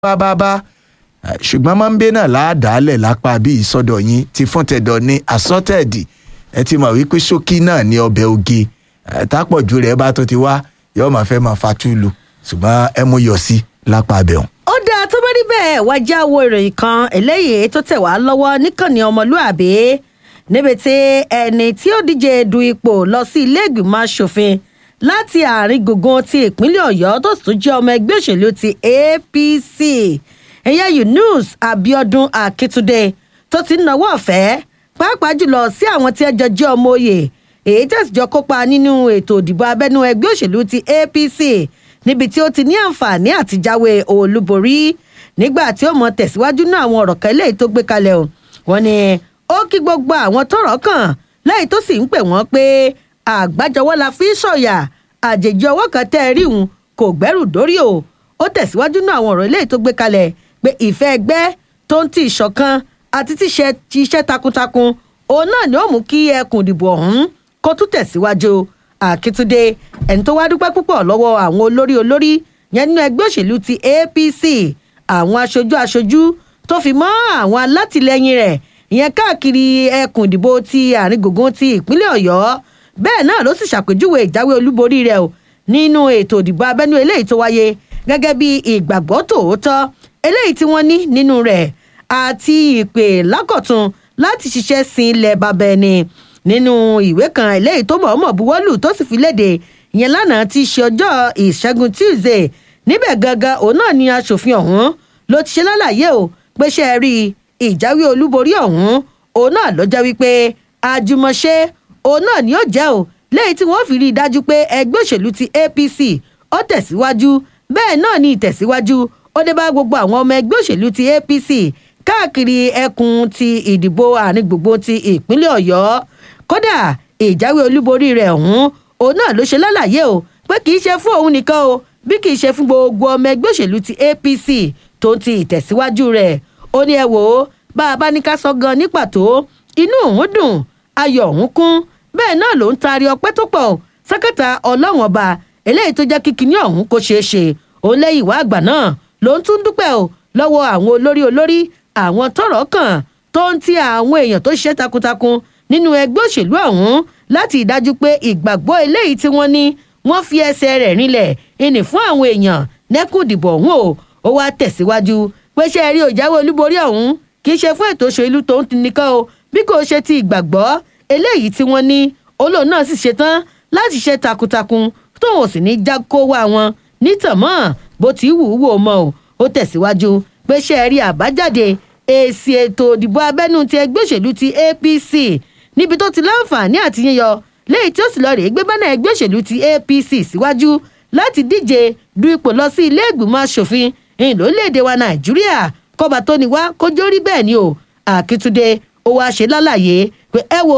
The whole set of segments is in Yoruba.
bábábá ṣùgbọ́n mọ́ńbé náà láàdálẹ̀ lápá bí ìsọdọ̀ yín ti fún tẹ̀dọ̀ ní asọ́tẹ̀dì ẹ ti mọ̀ wípé ṣókí náà ní ọbẹ̀ oge tápọ̀jù rẹ̀ bá tó ti wá yóò máa fẹ́ máa fatúlù ṣùgbọ́n ẹ mú yọ sí lápá abẹ́hùn. ó dáa tó bá rí bẹ́ẹ̀ wá já wo ìròyìn kan eléyìí tó tẹ̀ wá lọ́wọ́ níkànnì ọmọlúàbí níbi tí ẹni tí ó díje du ipò lọ sí ilé ìgbìmọ̀ asòfin láti àárín gbùngbùn ti ìpínlẹ̀ ọ̀yọ́ tó sì tún jẹ́ ọmọ ẹgbẹ́ òṣèlú ti apc ẹ̀yà yunus abiodun akitunde tó ti ń nawọ́ ọ̀fẹ́ pàápàá jùlọ sí àwọn tí ẹjọ́ jẹ́ ọmọ òye èyí tẹ̀síjọ́ kópa nínú ètò ìdìbò abẹ́nú ẹgbẹ́ òṣèlú ti apc níbi tí ó ti ní àǹfààní àti jáwé olúborí nígbà tí ó mọ tẹ̀síwájú náà àwọn ọ̀rọ̀ kan eléyìí tó gbé kalẹ̀ o wọ́n ní ó kí gbogbo àwọn tọ́rọ̀ kàn lẹ́yìn tó sì ń pè wọ́n pé àgbájọwọ́ la fi ń sọ̀yà àjèjì ọwọ́ kan tẹ́ ẹ rí òun kò gbẹ́rù dórí o ó tẹ̀síwájú náà àwọn ọ̀rọ̀ eléyìí tó gbé kalẹ̀ pé ìfẹ́ ẹgbẹ́ tó ń ti ìṣọ̀kan àti tíṣe iṣẹ́ takuntakun òun náà ni ó mú kí ẹkùn ìdìbò ọ̀hún kó tún tẹ̀síwájú àkìtúndé ẹni tó wá dúpẹ́ púpọ̀ lọ́wọ́ àwọn olórí olórí yẹn nínú ẹgbẹ́ òṣèlú ti apc àwọn aṣojú aṣojú tó fi mọ́ àwọn alátìlẹyìn rẹ̀ ìyẹn káàkiri ẹkùn ìdìbò ti àárín gbùngbùn ti ìpínlẹ̀ ọ̀yọ́ bẹ́ẹ̀ náà ló sì ṣàpèjúwe ìjáwé olúborí rẹ̀ o nínú ètò ìdìbò abẹ́nú eléyìí tó wáyé gẹ́gẹ́ bí ìgbàgbọ́ tòótọ́ eléyìí tí wọ́n ní nínú rẹ̀ àti ìpè lákọ̀tun láti ṣiṣẹ́ sin ilẹ̀ bàbá ẹni nínú ìwé kan eléyìí tó mọ̀ọ́mọ̀ buwọ́lù tó sì fi léde ìyẹn lánàá ti ṣe ọjọ́ ìṣẹ́gun tuesday níbẹ̀ gangan òun náà ni aṣòfin ọ̀hún ló ti ṣe lálàyé o pé ṣe é rí ìjáwé olúborí ọ̀hún òun náà ló jẹ́ wípé àjùmọ̀ṣe òun náà ni ó jẹ́ o lẹ́yìn tí wọ́n fi rí i dájú pé ẹgbẹ́ òṣèlú ti apc ó tẹ̀síwájú bẹ́ẹ̀ náà ni ìtẹ̀síwájú ó dé bá gbogbo àwọn ọmọ ẹgbẹ́ òṣèlú ti apc káàkiri ẹkùn ti ìdìbò àárín gbogbo ti ìpínlẹ̀ ọ̀yọ́ kódà ìjáwé olúborí rẹ̀ ọ̀hún òun náà ló ṣe lálàyé o pé kì í ṣe fún òun nìkan o bí kì í ṣe fún gbogbo ọmọ ẹgbẹ́ òṣèlú ti apc tó ń ti ìtẹ̀síwájú rẹ̀ ó ní ẹ wò ó bá a bá ní ká sọ gan ní pàtó inú òun dùn ayọ̀ òun kún bẹ́ẹ̀ náà ló ń taari ọpẹ́ tó pọ̀ sákàtà ọlọ́run ọba eléyìí tó jẹ́ kíkiní ọ̀hún kó ṣeé ṣe òun lẹ́yìn ìwà àgbà náà ló ń tún dúpẹ́ o lọ́wọ́ àwọn olórí olórí àwọn tọ́rọ̀ kàn tó ń ti àwọn èèyàn tó ṣiṣẹ́ takuntakun nínú ẹgbẹ́ òṣèlú ọ̀hún láti ìdájú pé ìgbàgbọ́ eléyìí tí wọ́n ní wọ́n fi ẹsẹ̀ rẹ̀ rinlẹ̀ ìní fún àwọn èèyàn nẹ́kùn ìdìbò ọ̀hún o ó wá tẹ̀síwájú pé ṣe rí òjáwé olúborí ọ̀hún kì í ṣe fún ètò òṣèlú tó ń nìkan o bí kò ṣe ti ìgbàgbọ́ eléyìí tí wọ́n ní olóòn náà sì ṣetán láti ṣe takuntakun tóun ò sì ní já kó wá wọn nítàmọ́ bó ti wù ú wò mọ́ o ó tẹ̀síwájú pé ṣe rí àbájáde èsì ètò ìdìbò abẹ́nú ti ẹgbẹ́ òṣèlú ti apc níbi tó ti láǹfààní àti yíyọ léyìí tí ó sì lọ rèé gbé bánà ẹgbẹ́ òṣèlú ti apc síwájú láti díje du ipò lọ sí ilé ìgbìmọ̀ asòfin ìyìn lórílẹ̀‐èdè wa nàìjíríà kọba tó ní wá kójó rí bẹ́ẹ̀ ni o àkìtúndé ó wáá ṣe lálàyé pé ẹ wo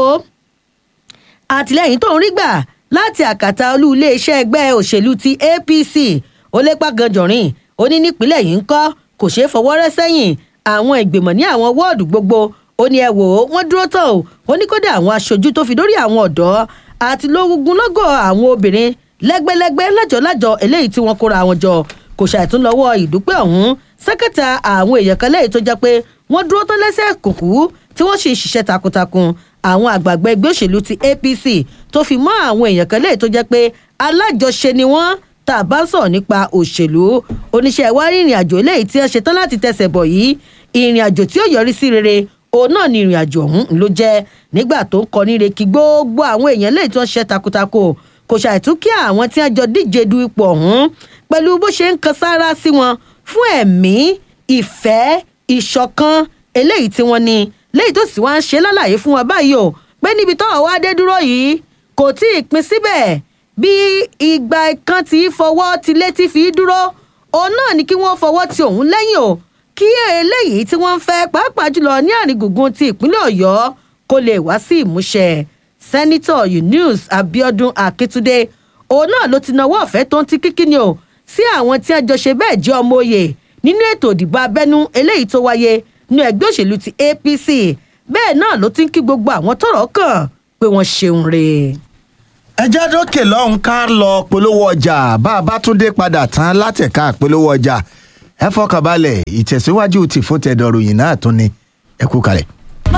àtìlẹyìn tó ń rí gbà láti àkàtà olú iléeṣẹ́ ẹgbẹ́ òṣèlú ti apc ó lépa ganjọ̀rìn ó ní nípínlẹ̀ yìí ń kọ́ kò ṣeé fọwọ́ rẹ́ sẹ́yìn àwọn ìgbìmọ̀ ní àwọn wọ́ọ̀dù gbogbo ó ní ẹ wò ó wọ́n dúró tán o ó ní kódà àwọn aṣojú tó fi dórí àwọn ọ̀dọ́ àti lógún lọ́gọ̀ àwọn obìnrin lẹ́gbẹ́lẹ́gbẹ́ lájọ̀lájọ̀ eléyìí tí wọ́n kóra wọn jọ kò ṣàìtún lọ́wọ́ ìdúpẹ́ ọ̀hún sẹ́kẹ̀tà àwọn èèyàn kan lẹ́yìn tó jẹ́ pé wọ́n dúró tán lẹ́sẹ̀ kùkú tí wọ́n sì ń ṣiṣẹ́ takuntakun àwọn àgbààgbà ẹgbẹ́ òṣèlú ti apc tó fi mọ́ àwọn èèyàn kan lẹ́yìn tó jẹ́ pé alájọṣe ni wọ́n tá a bá ń sọ̀rọ̀ nípa òṣèlú oníṣẹ́ ìwárí ìrìn àjò eléyìí tí wọ́n ṣe tán láti tẹ̀sẹ̀ bọ̀ yìí ìrìn àjò tí ó yọrí sí rere òun náà ni ìrìn àjò ọ̀hún ló jẹ́ nígbà tó ń kọ níre kí gbogbo àwọn èèyàn lẹ́yìn tí wọ́n ṣe takuntakun kò ṣàìtún kí àwọn tí wọ́n jọ díje du ipò ọ̀hún pẹ̀lú bó ṣe ń kan sára sí wọn fún ẹ̀mí ìfẹ́ ìṣọ̀kan eléyìí tí wọ́n ní lẹ́yìn tó sì wá ń ṣe lálàyé fún wa báyìí o pé níbi tọ́wọ́ wá dé dúró yìí kò tí ì pin síbẹ̀ bí ìgbà kan tí fọwọ́ ti létí fi dúró òun náà ni kí wọ́n fọwọ́ ti òun lẹ́yìn o kí eléyìí tí wọ́n ń fẹ́ pàápàá jùlọ ní àrìngùngùn ti ìpínlẹ̀ ọ̀yọ́ kó lè wá sí ìmúṣẹ sẹ́nitọ̀ yunus abiodun akitunde òun náà ló ti nawọ́ ọ̀fẹ́ tó ń ti kíkíni o sí àwọn tí wọ́n jọ ṣe bẹ́ẹ̀ jẹ́ ọmọ òye nínú ètò ìdìbò abẹ́nú eléyìí tó wáyé nínú ẹgbẹ́ òṣèlú ti apc bẹ́ẹ̀ náà ló ti ń kí gbogbo àwọn tọ́rọ̀ kàn pé wọ́n ṣeun re. ẹ jẹ́ dókè lọ́hùn ká lọ polówó ọjà bá a bá tún dé padà tán látẹ̀ka polówó ọjà ẹ fọkàn balẹ̀ ìtẹ̀síwájú ti fún tẹ̀dọ̀ ròyìn náà tún ni ẹ kú kalẹ̀.